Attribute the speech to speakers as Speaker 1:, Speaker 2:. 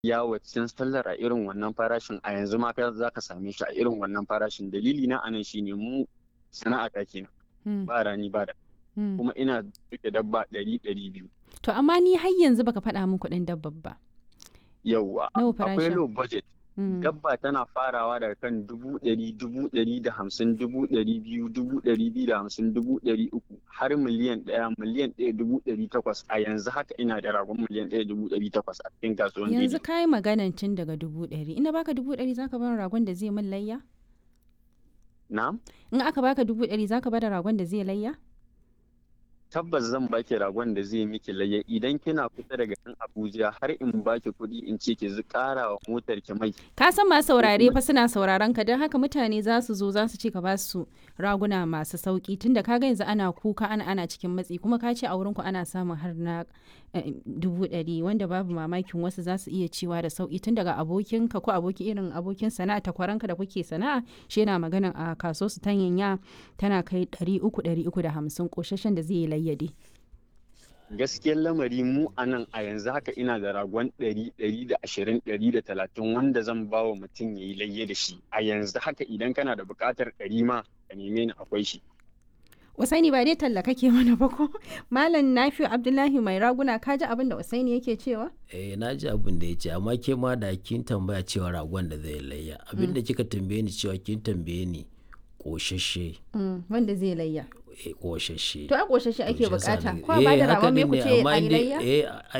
Speaker 1: yawo cikin sallar a irin wannan farashin a yanzu ma ka za ka same shi a irin wannan farashin dalili na anan shine mu sana'a ta kenan ba rani ba da kuma ina duke dabba ɗari ɗari biyu
Speaker 2: To amma ni har yanzu baka faɗa min kuɗin dabbar ba.
Speaker 1: yauwa
Speaker 2: Nawa
Speaker 1: akwai
Speaker 2: farashin?
Speaker 1: low budget
Speaker 2: Mm.
Speaker 1: dabba tana farawa daga kan dubu ɗari dubu ɗari da hamsin dubu ɗari biyu dubu ɗari biyu da hamsin dubu ɗari uku har miliyan ɗaya miliyan ɗaya dubu ɗari takwas a yanzu haka ina da ragon miliyan ɗaya dubu ɗari takwas a cikin kasuwan
Speaker 2: Yanzu
Speaker 1: daidai
Speaker 2: ka yi maganan tun daga dubu ɗari. Ina baka dubu ɗari zaka bar ragon da zai min layya?
Speaker 1: na'am
Speaker 2: In aka baka dubu ɗari zaka bar ragon da zai layya?
Speaker 1: tabbas zan baki ragon da zai miki laye idan kina kusa daga nan Abuja har in baki kuɗi in ce ki zu ƙara wa motar ki mai
Speaker 2: Ka san masu saurare fa suna sauraron ka don haka mutane za su zo za su ce ka ba su raguna masu sauki tunda ka ga yanzu ana kuka ana ana cikin matsi kuma ka ce a wurin ku ana samun har na eh, dubu ɗari wanda babu mamakin wasu za su iya cewa da sauki tun daga abokin ka ko aboki irin abokin sana'a takwaranka da kuke sana'a shi yana magana a kaso su tanyanya tana kai ɗari uku ɗari uku da hamsin ƙoshashen da zai yi layyade.
Speaker 1: gaskiyar lamari mu a nan a yanzu haka ina da ragon ɗari ɗari da ashirin ɗari da talatin wanda zan ba wa mutum ya yi layye da shi a yanzu haka idan kana da buƙatar ɗari ma ka neme ni akwai shi
Speaker 2: Usaini ba dai talla kake mana ba ko? Malam Nafi'u Abdullahi mai raguna ka ji abin da Usaini yake cewa?
Speaker 3: eh na ji abin da ya ce amma ke ma da kin tambaya cewa ragon da zai layya abin da kika tambaye ni cewa kin tambaye ni koshashe
Speaker 2: Mm, wanda zai layya.
Speaker 3: eh koshashe
Speaker 2: To a ƙoshashe ake
Speaker 3: To shi yasa
Speaker 2: bukata.
Speaker 3: na-
Speaker 2: Ko a ba da
Speaker 3: eh, haka
Speaker 2: ragon me
Speaker 3: din
Speaker 2: ku
Speaker 3: ne,
Speaker 2: ce
Speaker 3: amma
Speaker 2: a yi
Speaker 3: in dai-
Speaker 2: layya?
Speaker 3: eh